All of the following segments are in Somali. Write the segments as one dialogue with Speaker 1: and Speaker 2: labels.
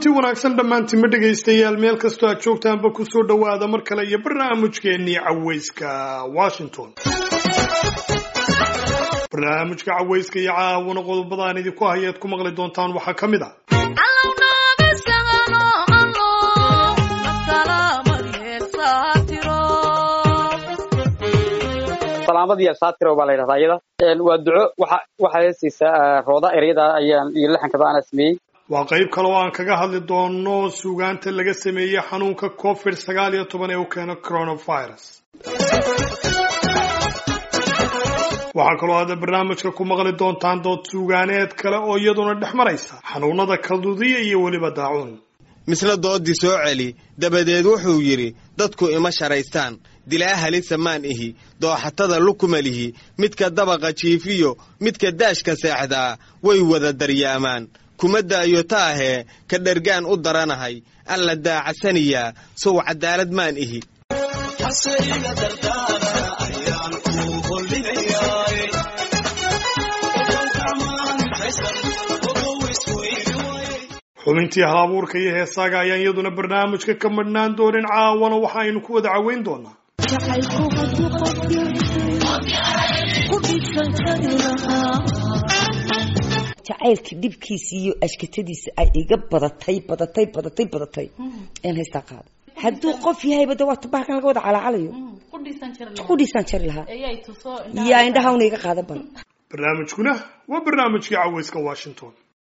Speaker 1: kulanti wanaagsan dhammaantima dhegaystayaal meel kastoo aad joogtaanba kusoo dhowaada mar kale iyo barnaamijkeennii cawayska washington barnaamijka cawayska iyo caawana qodobadaan idinku hayaad ku maqli doontaan waxaa ka mid a
Speaker 2: salaamadiya saatiro baa la yidhahdaa iyada waa duco waxa waxa heesaysaa rooda ereyada ayaan iyo laxankaba ana sameeyey
Speaker 1: waa qayb kale oo aan kaga hadli doono suugaanta laga sameeyey xanuunka covid sagaal iyo toban ee u keeno coronavirus waxaa kaloo aada barnaamijka ku maqli doontaan dood suugaaneed kale oo iyaduna dhex maraysa xanuunada kaldudiya iyo weliba daacuun
Speaker 3: misle doodii soo celi dabadeed wuxuu yidhi dadku ima sharaystaan dilaa halisa maan ihi dooxatada lukuma lihi midka dabaqa jiifiyo midka daashka seexdaa way wada daryaamaan kuma daayo taahee ka dhergaan u daranahay alla daacasaniyaa sow cadaalad maan ihi
Speaker 1: xubintii hal abuurka iyo heesaaga ayaan iyaduna barnaamijka ka madhnaan doonin caawana waxa aynu ku wada caweyn doonaa
Speaker 4: jacaylka dhibkiisa iyo ashkatadiisa ay iga badatay badatay badatay badatay een haystaa qaada hadduu qof yahayba de waa tubahalkan laga wada calaacalayo qudhiisaan jari lahaa yaa indhahawna iga qaada ban
Speaker 1: barnaamijkuna waa barnaamijkii cawayska washington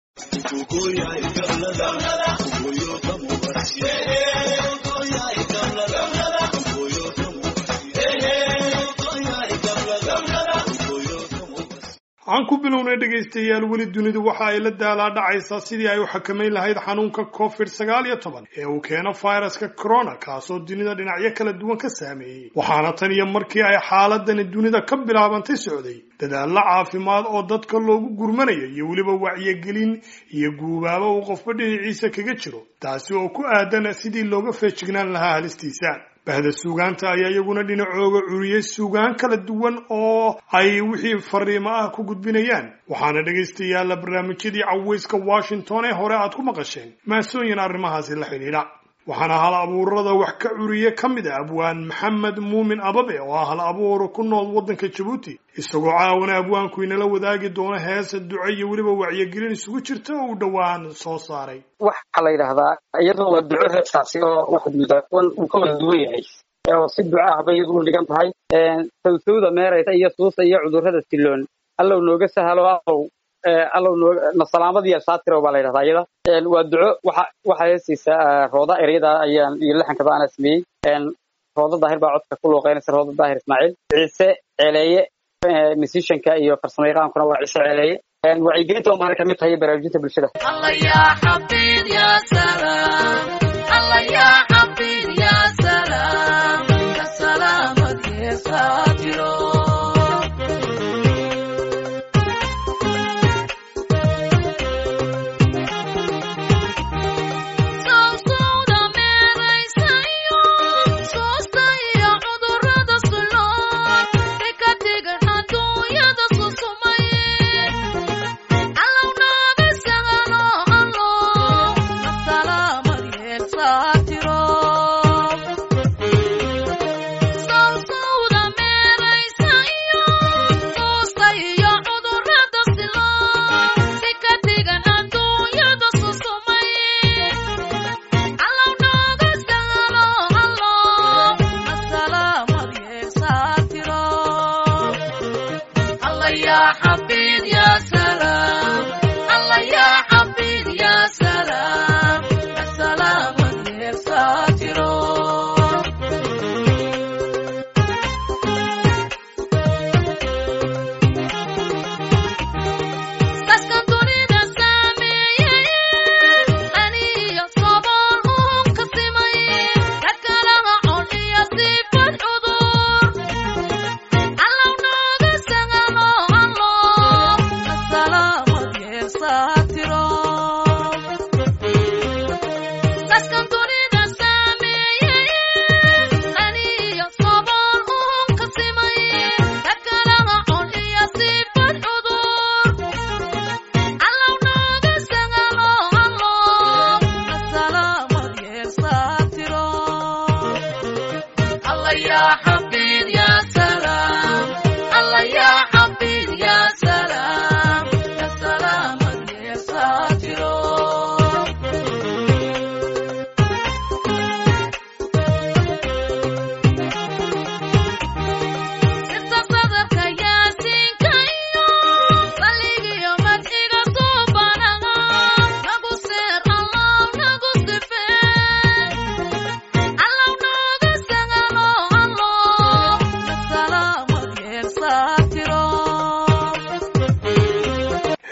Speaker 1: aan ku bilownay dhegaystayaal weli dunidu waxa ay la daalaa dhacaysaa sidii ay u xakamayn lahayd xanuunka covid sagaal iyo toban ee uu keeno fayraska corona kaasoo dunida dhinacyo kala duwan ka saameeyey waxaana tan iyo markii ay xaaladani dunida ka bilaabantay socday dadaallo caafimaad oo dadka loogu gurmanayo iyo weliba wacyigelin iyo guubaaba uu qofba dhinaciisa kaga jiro taasi oo ku aadan sidii looga feejignaan lahaa halistiisa bahda suugaanta ayaa iyaguna dhinacooga curiyey suugaan kala duwan oo ay wixii fariimo ah ku gudbinayaan waxaana dhegaystayaalla barnaamijyadii cawayska washington ee hore aad ku maqasheen maasooyin arrimahaasi la xidhiidha waxaana hal abuurada wax ka curiye ka mid a abwaan maxamed muumin ababe oo ah hal abuur ku nool waddanka jabuuti isagoo caawana abwaanku inala wadaagi doono heesa duco iyo weliba wacyigelin isugu jirta oo uu dhowaan soo saaray
Speaker 2: waxaa la yidhahdaa iyadoo waa duco heestaasi oo waxaad moodaa uu ka wada duwan yahay oo si duco ah bay iyadu u dhigan tahay sawsawda meeraysa iyo suusa iyo cudurrada siloon allow nooga sahalo allow allow nooga salaamadiya saatiro baa la yidhahdaa iyada waa duco waxa waxa heesaysaa rooda ereyada ayaan iyo laxankaba ana sameeyey rooda daahir baa codka ku luuqeynaysa rooda daahir ismaaciil ciise ceeleeye musicianka iyo farsamo yaqaankuna waa ciise ceeleeye wacyigelinta oo maana kamid tahay baraarujinta bulshada
Speaker 5: Allow no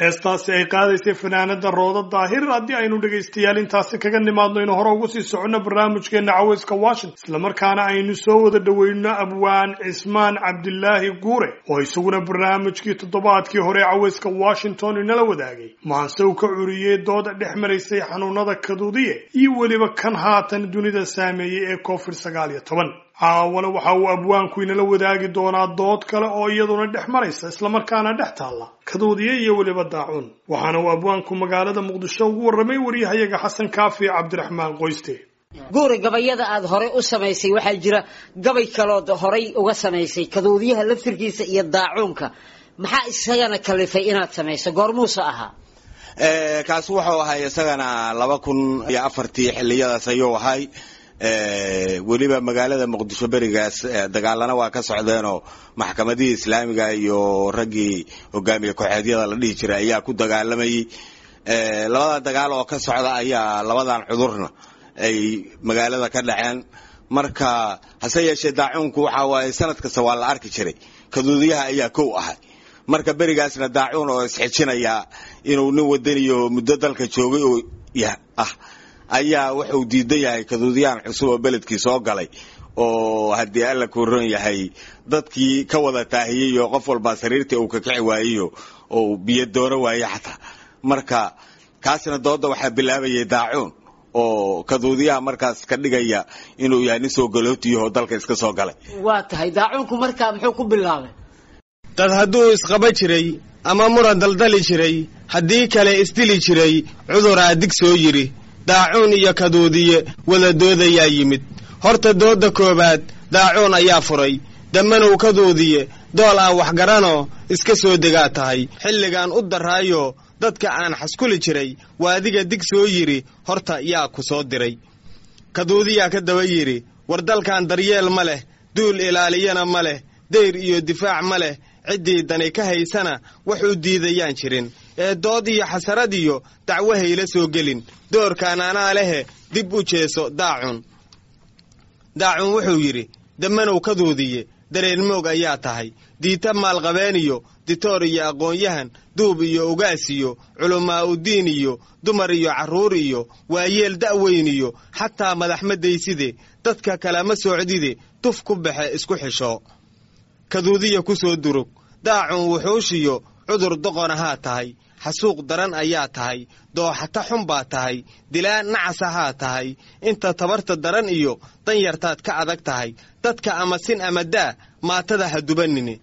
Speaker 1: heestaasi ay qaadaysay fanaanada rooda daahir haddii aynu dhegaystayaal intaasi kaga nimaadno inu hore ugu sii soconno barnaamijkeena caweyska washington islamarkaana aynu soo wada dhoweyno abwaan cismaan cabdilaahi guure oo isaguna barnaamijkii toddobaadkii hore caweyska washington inala wadaagay maanse uu ka curiyey dooda dhex maraysay xanuunada kaduudiye iyo weliba kan haatan dunida saameeyey ee covid sagaal iyo toban caawana waxa uu abwaanku inala wadaagi doonaa dood kale oo iyaduna dhex maraysa islamarkaana dhex taalla kaduudiye iyo weliba daacuun waxaana uu abwaanku magaalada muqdisho ugu warramay waryahayaga xasan kaafi cabdiraxmaan qoyste
Speaker 5: guuri gabayada aada horey u samaysay waxaa jira gabay kalood horay uga samaysay kaduudiyaha laftirkiisa iyo daacuunka maxaa isagana kalifay inaad samayso goormuuse ahaa
Speaker 3: kaas wuxuu ahay isagana laba kun iyo afartii xiliyadaas ayuu ahay weliba magaalada muqdisho berigaas dagaalana waa ka socdeenoo maxkamadihii islaamiga iyo raggii hogaamiye kooxeedyada la dhihi jiray ayaa ku dagaalamayay labada dagaal oo ka socda ayaa labadan cudurna ay magaalada ka dhaceen marka hase yeeshee daacuunku waxa waaye sanad kasta waa la arki jiray kaduudiyaha ayaa kow ahay marka berigaasna daacuun oo isxijinaya inuu nin wadaniyo muddo dalka joogay oo ah ayaa wuxuu diidan yahay kaduudiyaan cusub oo beledkii soo galay oo haddii alla ku ron yahay dadkii ka wada taahiyey oo qof walbaa sariirtii uu kakici waayeyo oo biyo doono waaye xataa marka kaasna dooda waxaa bilaabayay daacuun oo kaduudiyaha markaas ka dhigaya inuu yahay nin soo galootiyaho dalka iska soo galay
Speaker 5: waa tahay daacuunku markaa muxuu ku bilaabay
Speaker 3: dad hadduu isqaba jiray ama muran daldali jiray haddii kale isdili jiray cuduraa dig soo yidhi daacuun iyo kaduudiye wada doodayaa yimid horta doodda koowaad daacuun ayaa furay dambanow kaduudiye dool aan waxgaranoo iska soo degaa tahay xilligaan u darraayo dadka aan xaskuli jiray waa adiga dig soo yidhi horta yaa ku soo diray kaduudiyaa ka daba yidhi war dalkan daryeel ma leh duul ilaaliyana ma leh dayr iyo difaac ma leh ciddii dani ka haysana wax u diidayaan jirin ee dood iyo xasarad iyo dacwo hayla soo gelin doorkaan anaa lehe dib u jeeso daacun daacun wuxuu yidhi dammanow kaduudiye dareenmoog ayaa tahay diita maalqabeen iyo ditoor iyo aqoon-yahan duub iyo ugaas iyo culammaa udiin iyo dumar iyo carruur iyo waayeel da'weyn iyo xataa madaxmadayside dadka kalama socdide tuf ku baxe isku xisho kaduudiya ku soo durug daacun wuxuushiyo cudur doqon ahaa tahay xasuuq daran ayaa tahay dooxata xun baa tahay dilaa nacas ahaa tahay inta tabarta daran iyo danyartaad ka adag tahay dadka ama sin ama daa maatada ha dubanine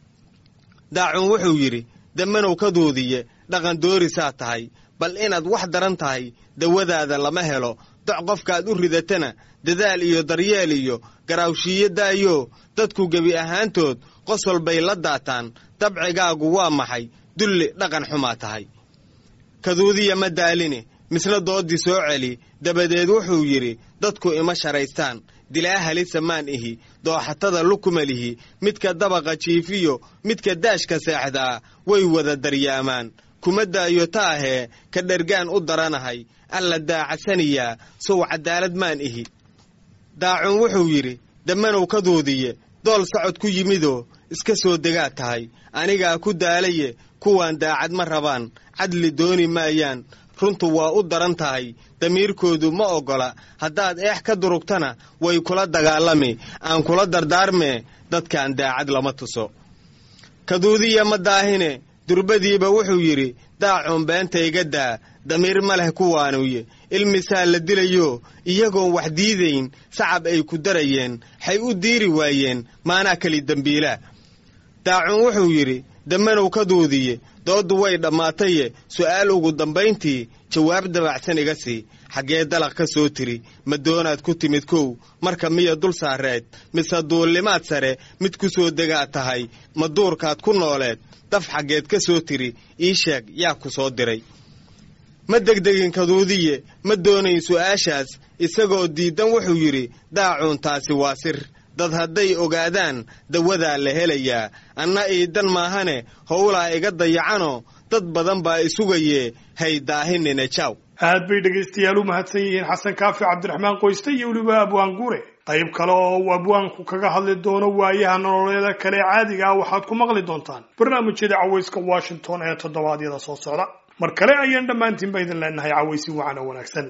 Speaker 3: daacun wuxuu yidhi dammanow kaduudiye dhaqan doorisaa tahay bal inaad wax daran tahay dawadaada lama helo doc qofkaad u ridatana dadaal iyo daryeel iyo garaawshiiyo daayo dadku gebi ahaantood qosol bay la daataan dabcigaagu waa maxay dulli dhaqan xumaa tahay kaduudiya ma daaline misna dooddii soo celi dabadeed wuxuu yidhi dadku ima sharaystaan dilaa halisa maan ihi dooxatada lukuma lihi midka dabaqa jiifiyo midka daashka seexdaa way wada daryaamaan kuma daayo taahee ka dhergaan u daranahay alla daacasaniyaa sow caddaalad maan ihi daacun wuxuu yidhi dammanow kaduudiye dool socod ku yimidoo iska soo degaa tahay anigaa ku daalaye kuwaan daacad ma rabaan cadli dooni maayaan runtu waa u daran tahay damiirkoodu ma oggola haddaad eex ka durugtana way kula dagaalami aan kula dardaarmee dadkaan daacad lama tuso kaduudiya ma daahine durbadiiba wuxuu yidhi daacuun beenta iga daa damiir ma leh kuwaanuye ilmisaa la dilayo iyagoon wax diidayn sacab ay ku darayeen xay u diiri waayeen maanaa keli dembiilaa daacun wuxuu yidhi dammanow kaduudiye dooddu way dhammaataye su'aal ugu dambayntii jawaab dabacsan iga sii xaggee dalaq ka soo tiri ma doonaad ku timid kow marka miya dul saareed mise duullimaad sare mid ku soo degaad tahay ma duurkaad ku nooleed daf xaggeed ka soo tiri ii sheeg yaa ku soo diray ma degdegin kaduudiye ma doonayn su'aashaas isagoo diiddan wuxuu yidhi daacuun taasi waa sir dad hadday ogaadaan dawadaa la helayaa anna iidan maahane howlaa iga dayacanoo dad badan baa isugayee hay daahinine jaaw
Speaker 1: aad bay dhegaystayaal u mahadsan yihiin xasan kaafi cabdiraxmaan qoyste iyo weliba abwaan guure qayb kale oo uu abwaanku kaga hadli doono waayaha nololeeda kale caadiga ah waxaad ku maqli doontaan barnaamijyada cawayska washington ee toddobaadyada soo socda mar kale ayaan dhammaantiinba idin leenahay cawaysi wacan oo wanaagsan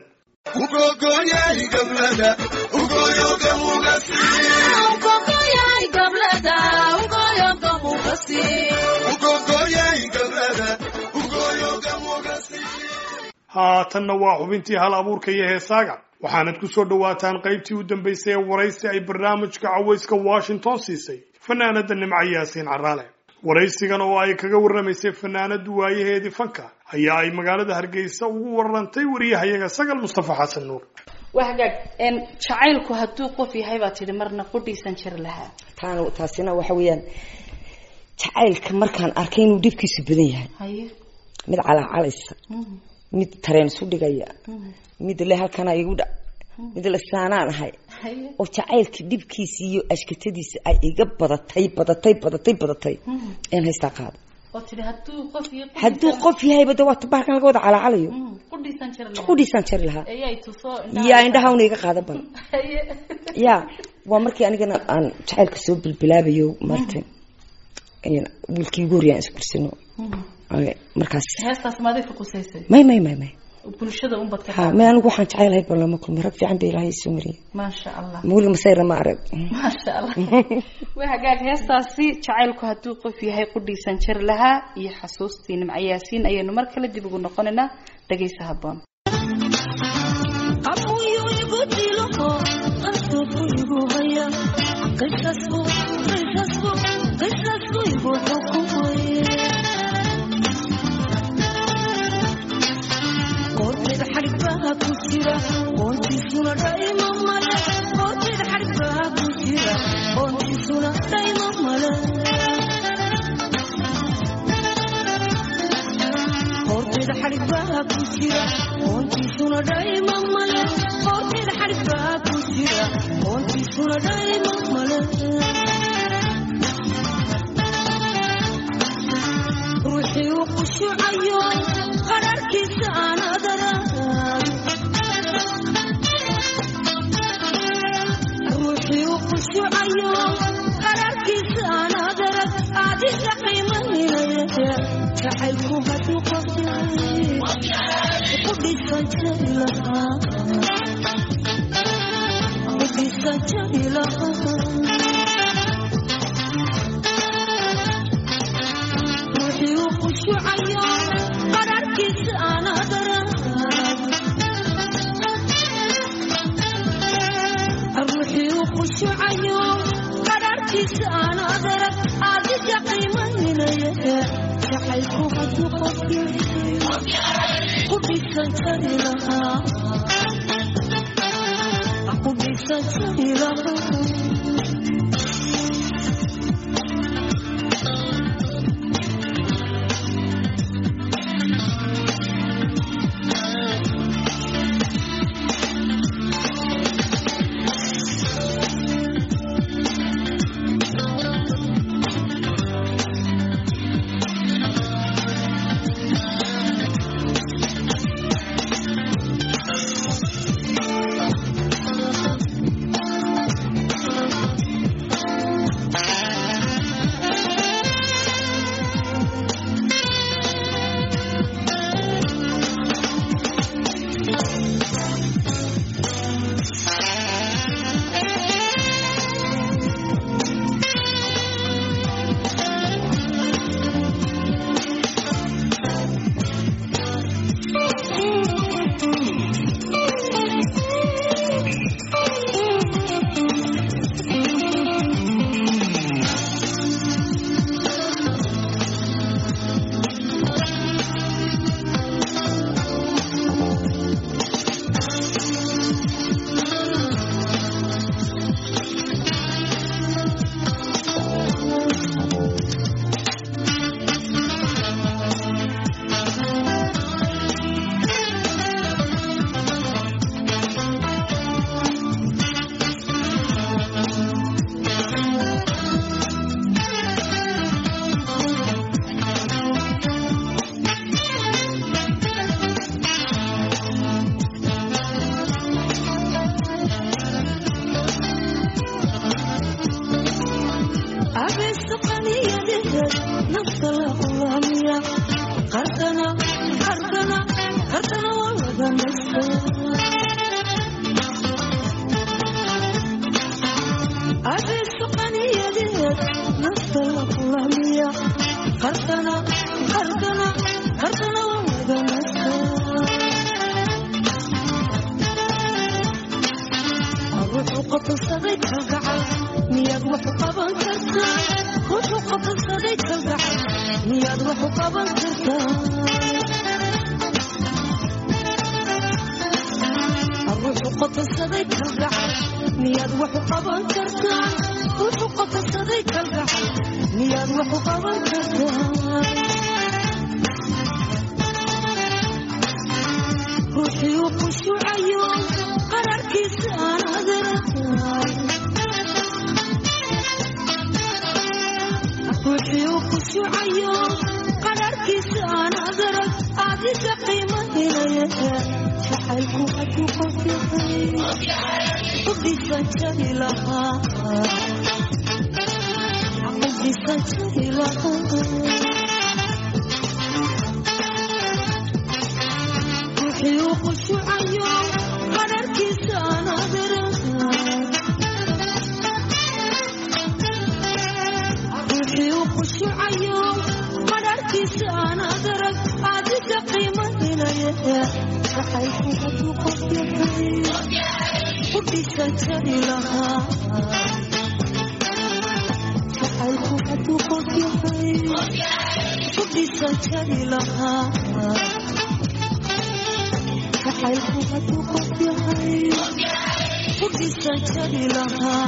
Speaker 1: haatanna waa xubintii hal abuurka iyo heesaaga waxaanad ku soo dhowaataan qaybtii u dambaysay ee waraysi ay barnaamijka cawayska washington siisay fanaanada nimco yaasiin caraale waraysigan oo ay kaga warramaysay fanaanadu waayaheedii fanka ayaa ay magaalada hargeysa ugu warantay wariyahayaga sagal mustafa xasan nuur
Speaker 6: waa hagaag jacaylku hadduu qof yahay baa tidhi marna qudhiisan jir lahaa
Speaker 4: taan taasina waxa weeyaan jacaylka markaan arkay inuu dhibkiisu badan yahay
Speaker 6: haye
Speaker 4: mid calaacalaysa mid tareen isu dhigaya mid le halkana igu dhac mid le saanaan ahay
Speaker 6: haye
Speaker 4: oo jacaylka dhibkiisa iyo ashkatadiisa ay iga badatay badatay badatay badatay een haystaa qaado
Speaker 6: oo tidhi hadduu qof yahay
Speaker 4: hadduu qof yahayba de waa tabahalkan laga wada calaacalayo
Speaker 6: qudhiisan jir lahaa
Speaker 4: qudhiisaan jari lahaa
Speaker 6: ayay tuso
Speaker 4: yaa indhaha una iga qaada ban
Speaker 6: haye
Speaker 4: ya waa markii anigana aan jacaylka soo bilbilaabayo maarta wiilkii ugu horyaa iskursino markaas
Speaker 6: heestaas maadii ka qusaysay
Speaker 4: may may may may
Speaker 6: bulshada unbad ka
Speaker 4: ha may anigu waxaan jecaylahay bal lama kulmi rag fiican ba ilaahay soo mariyay
Speaker 6: maasha allah
Speaker 4: mawliga masayra ma arag
Speaker 6: maasha allah waa hagaag heestaasi jacaylku hadduu qof yahay qudhiisan jir lahaa iyo xasuustii nimco yaasiin ayaynu mar kale dib ugu noqonaynaa dhagaysa habboon
Speaker 7: ruuxii u khushuucayo qararkiisa aan adarag ruuxii u khushuucayo qararkiisa aan adarag adiga qiimaynaya jacaylku hadduu qofyahay ku dhisan jari lahaa ku dhisan jari lahaa ruuxii u khushuucayo qararkiisa aan adarag ruuxii u khushuucayo qararkiisa aan adarag adiga qiimaynaya jacaylku hadduu qofyahay ku dhisan jari lahaa ku dhisan jari lahaa abeeso qaniyadeed nafta la qulaamiya qarkana qarkana qarkana waa wada nasta abeeso qaniyadeed nafta la qulaamiya qarkana qarkana qarkana waa wada nasta wuxuu qotonsaday kalgacal miyaad waxu qaban kartaa wuxuu qotonsaday kalgacal miyaad waxu qaban kartaa wuxuu qotonsaday kalgacal miyaad waxu qaban kartaa wuxuu qotonsaday kalgacal miyaad waxu qaban kartaa ruuxii u khushuucayo qararkiisa aan adeeratahay ruuxii u khushuucayo qararkiisa aan adarag adiga qiimahinaya jacaylku hadduu qof yahay qudhisan jari lahaa qudhisan jari lahaa ruuxii u khushuucayo qararkiisa aan adeerahay ruuxii u khushuucayo qararkiisa aan adarag adiga qiimahinaya jacaylku hadduu qof yahay qudhisan jari lahaa jacaylku hadduu qof yahay qudhisan jari lahaa jacaylku hadduu qof yahay qudhisan jari lahaa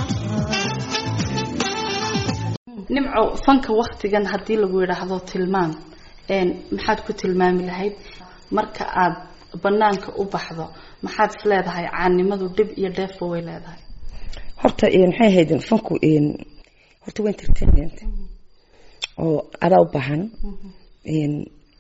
Speaker 6: nimco fanka waktigan haddii lagu yidhaahdo tilmaam een maxaad ku tilmaami lahayd marka aad banaanka u baxdo maxaad is leedahay caanimadu dhib iyo dheefba way leedahay
Speaker 4: horta een, maxay ahayd fanku een, horta waa entertainment oo adaa u baahan een,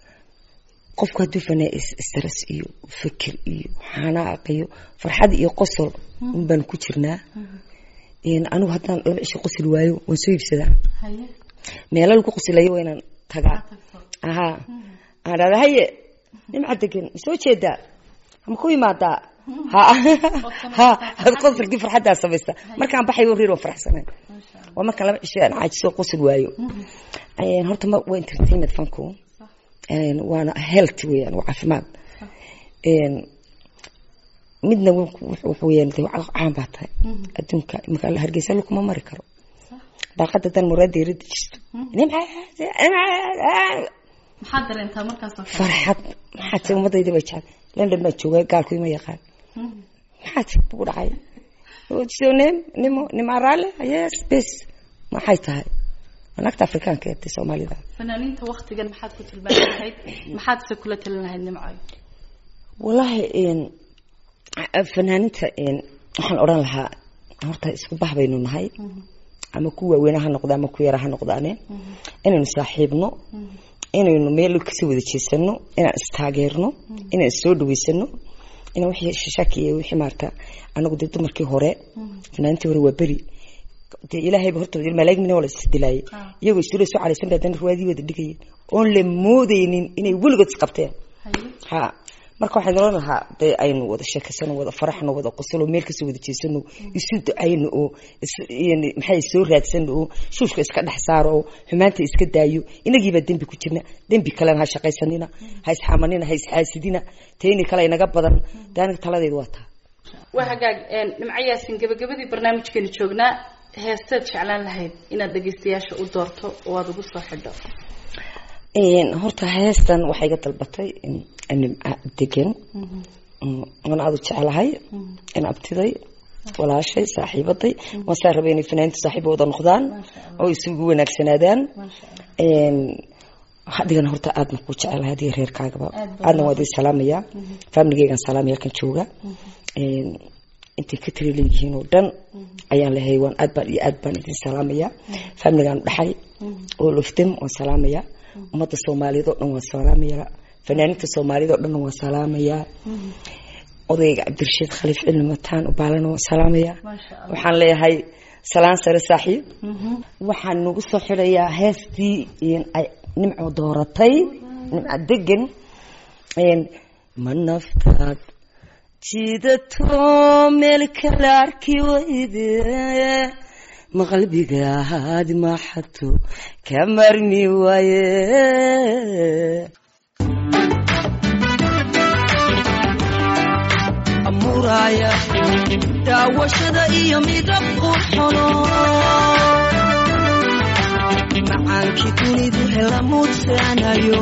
Speaker 4: qofku hadduu fanaa is- stress iyo fikir iyo xanaaq iyo farxad iyo qosol un baan ku jirnaa een, anigu haddaan laba cisho qosli waayo waan soo iibsadaa
Speaker 6: haye
Speaker 4: meelo lagu qosilayo waa inaan tagaa aha aan dhahda haye nimca degan ma soo jeedaa ma ku imaadaa ha ha had qosolkii farxaddaa samaysta markaan baxayo riir waan faraxsanay waa markaan laba cisho aan caajiso qosol waayo Een, horta ma waa entertainment fanku Een, waana health weeyaan waa caafimaad Een, midna wuxuu wuxuu weeyaan dee waa caan baa tahay adduunka imika la hargeysa lukuma mari karo daaqada dan muraada yarada jirto nimca nimca
Speaker 6: maxaad dareentaa markaasoo kale
Speaker 4: farxad maxaa ti ummadayda bay jecel london baa jooga gaalku ima yaqaan maxaa ti bugu dhacay so nim nimo nima raale yes bes maxay tahay waa naagta afrikaanka ee soomaalida
Speaker 6: fanaaniinta waktigan maxaad ku tilmaami lahayd maxaad se kula talin lahayd nimcoy
Speaker 4: wallaahi een, fanaaninta een, waxaan odhan lahaa horta isku bah baynu nahay ama ku waaweyne ha noqda ama ku yara ha noqdaane inaynu saaxiibno inaynu meel kasoo wada jeesano inaan istaageerno inaan issoo dhaweysano inaan wixii shashaki iyo wixii maarata anagu dee dumarkii hore fanaaniintii hore waa beri dee ilaahayba horta malaa'ig mina waa la isdilaayay iyagoo isula soo calaysan bay haddana ruwaadii wada dhigayeen oon la moodaynin inay weligood isqabteen ha marka waxaan oran lahaa dee aynu wada sheekaysano wada faraxno wada qosolo meel kasoo wada jeesano isu ducayno oo is- yani maxay soo raadsano oo shuushka iska dhex saaro oo xumaanta iska daayo inagiibaa dembi ku jirna dembi kalena ha shaqaysanina ha isxamanina ha isxaasidina tayni kale inaga badan dee aniga taladeedu waa taa
Speaker 6: waa hagaag een, nimco yaasin gabagabadii barnaamijkeenu joognaa heesteed jeclaan lahayd inaad dhegaystayaasha u doorto oo aad ugu soo xidho
Speaker 4: Een, horta heestan waxay iga dalbatay in- nimca degan Mm, waan aada u jecelahay in abtiday walaashay saaxiibaday waan saa rabay inay fanaaniintu saaxiibo wada noqdaan oo isugu wanaagsanaadaan Een, hadigana horta aadna ku jecelahay adiga reerkaagaba aadna waa idin salaamaya faamiligeygan salaamaya halkan jooga Een, intay ka tiri leeyihiin oo dhan ayaan lehay waan aad baan iyo aad baan idin salaamaya faamiligaan dhaxay oo lofdem waan salaamaya ummadda soomaaliyeed oo dhan waan salaamaya fanaaniinta soomaaliyeed oo dhan waan salaamaya odayga cabdirashiid khaliif cilmi mataan ubaalana waan salaamaya waxaan leeyahay salaan sare saaxiib waxaan nagu soo xidhayaa heestii ay nimco dooratay nimco degan ma naftaad jiidato meel kala arki wayde ma qalbigaad maxato ka marmi waaye
Speaker 7: muraya daawashada iyo midab qurxono macaankii dunidu hela muudsaanayo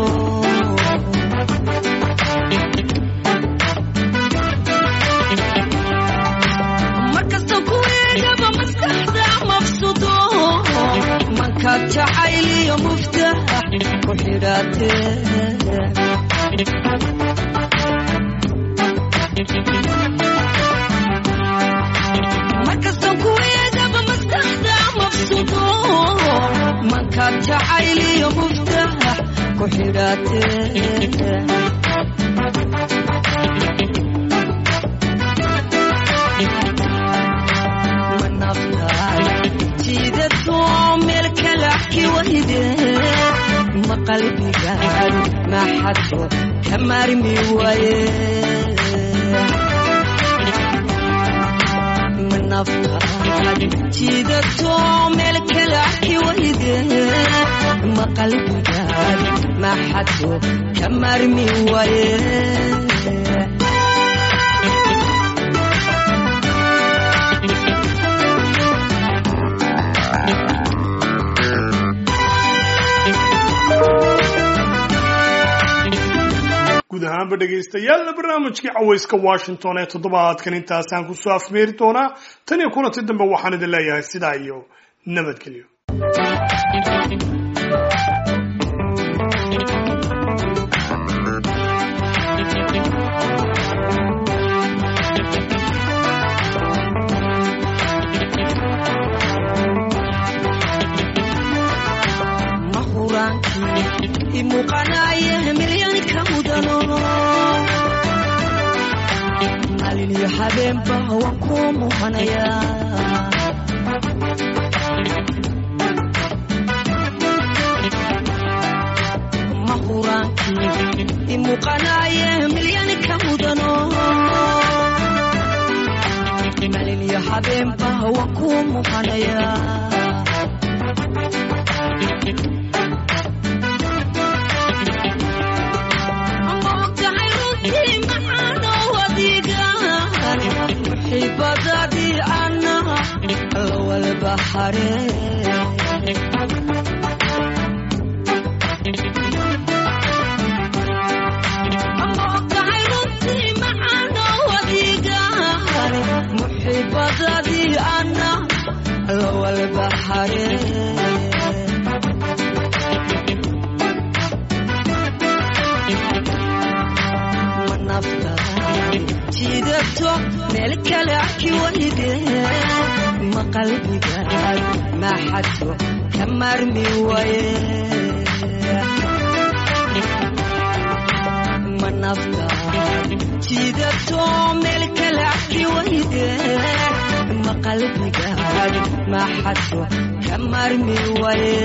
Speaker 7: markasta ku eegaba maskaxda mabsudo mankaad jacayl iyo muftax ku xidhaatee markastan ku eegaba maskaxda mabsudo mankaad jacayl iyo muftax ku xidhaatee ma naftaay jiidato meel kala arki wayde ma qalbigaad maxado ka maarmi waaye jiidato meel kala arki wayde ma qalbigaad maxado ka maarmi waaye
Speaker 1: guud ahaanba dhegaystayaal barnaamijkii cawayska washington ee toddobaadkan intaasaan kusoo afmeeri doonaa tan iyo kulanti dambe waxaan idin leeyahay sidaa iyo nabadgelyo
Speaker 7: mahuraankii imuuqanaaye milyanka mudano maalin iyo habeenba waan ku muhanayaa mahuraankii imuuqanaaye milyanka mudano maalin iyo habeenba waan ku muhanayaa xibadadii ana lawalbahare muxibadadii ana lawalbahare jiidato meel kale arki wayde ma qalbigaad maxado ka maarmi waaye ma naftaad jiidato meel kale arki wayde ma qalbigaad maxado ka maarmi waaye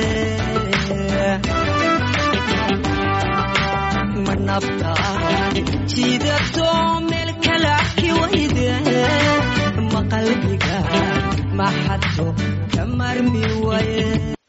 Speaker 7: ma naftaad jiidato meel kale arki wayde ma qalbigaad maxado ka maarmi waaye